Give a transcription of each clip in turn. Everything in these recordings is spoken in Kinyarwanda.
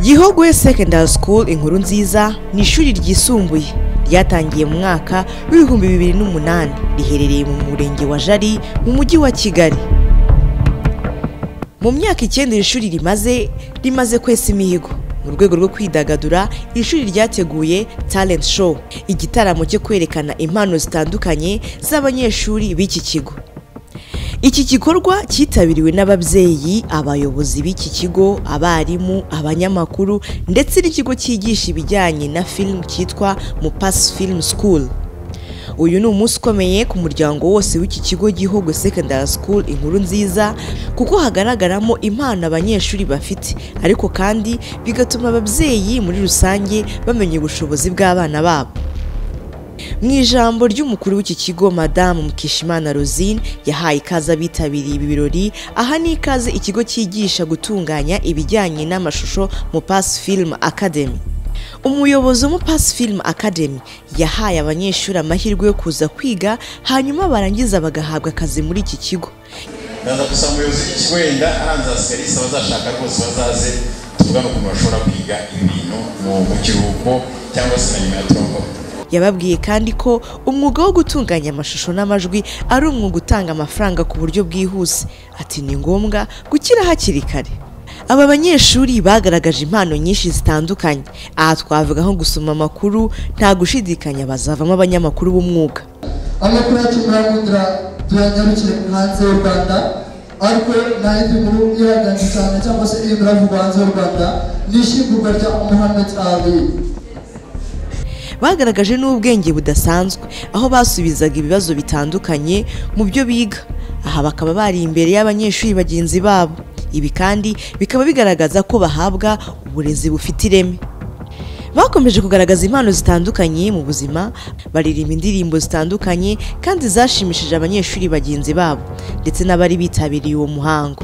gihogwe secondary school inkuru nziza ni ishuri ryisumbuye ryatangiye mu mwaka w'ibihumbi bibiri n'umunani riherereye mu murenge wa jari mu mujyi wa kigali mu myaka icyenda iri shuri rimaze rimaze kwesa imihigo mu rwego rwo kwidagadura iri shuri ryateguye talent show igitaramo cyo kwerekana impano zitandukanye z'abanyeshuri b'iki kigo iki gikorwa cyitabiriwe n'ababyeyi abayobozi b'iki kigo abarimu abanyamakuru ndetse n'ikigo cyigisha ibijyanye na film cyitwa mupasi film school uyu ni umunsi ukomeye ku muryango wose w'iki kigo gihugu secondary school inkuru nziza kuko hagaragaramo impano abanyeshuri bafite ariko kandi bigatuma ababyeyi muri rusange bamenya ubushobozi bw'abana babo mu ijambo ry'umukuru w'iki kigo madamu mukishimana rosine yahaye ikaze abitabiriye ibi birori aha ni ikaze ikigo cyigisha gutunganya ibijyanye n'amashusho mu pasi filimu akademi umuyobozi wo mu pasi filimu akademi yahaye abanyeshuri amahirwe yo kuza kwiga hanyuma barangiza bagahabwa akazi muri iki kigo ndaza gusa umuyobozi w'ikigo wenda aranze asigarisa abazashaka rwose bazaze tuvugane ukuntu bashobora kwiga ibintu mu kiruhuko cyangwa se na nyuma ya turongora yababwiye kandi ko umwuga wo gutunganya amashusho n'amajwi ari umwuga utanga amafaranga ku buryo bwihuse ati ni ngombwa gukira hakiri kare aba banyeshuri bagaragaje impano nyinshi zitandukanye aha twavuga nko gusoma amakuru nta gushidikanya bazavamo abanyamakuru b'umwuga abanyakuracu muramukira turanyarukiye hanze y'u rwanda ariko nahindi nkuru iraganje cyane cyangwa se iri muravugwa hanze y'u rwanda ni ishyingurwa rya muhammed ali bagaragaje n'ubwenge budasanzwe aho basubizaga ibibazo bitandukanye mu byo biga aha bakaba bari imbere y'abanyeshuri bagenzi babo ibi kandi bikaba bigaragaza ko bahabwa uburezi bufite ireme bakomeje kugaragaza impano zitandukanye mu buzima baririmba indirimbo zitandukanye kandi zashimishije abanyeshuri bagenzi babo ndetse n'abari bitabiriye uwo muhango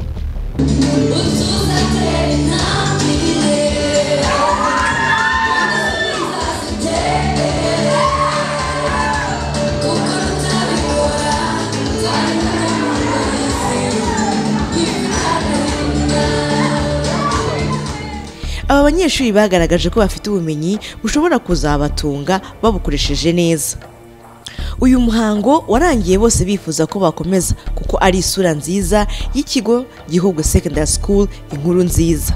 aba banyeshuri bagaragaje ko bafite ubumenyi bushobora kuzabatunga babukoresheje neza uyu muhango warangiye bose bifuza ko bakomeza kuko ari isura nziza y'ikigo gihugu secondary school inkuru nziza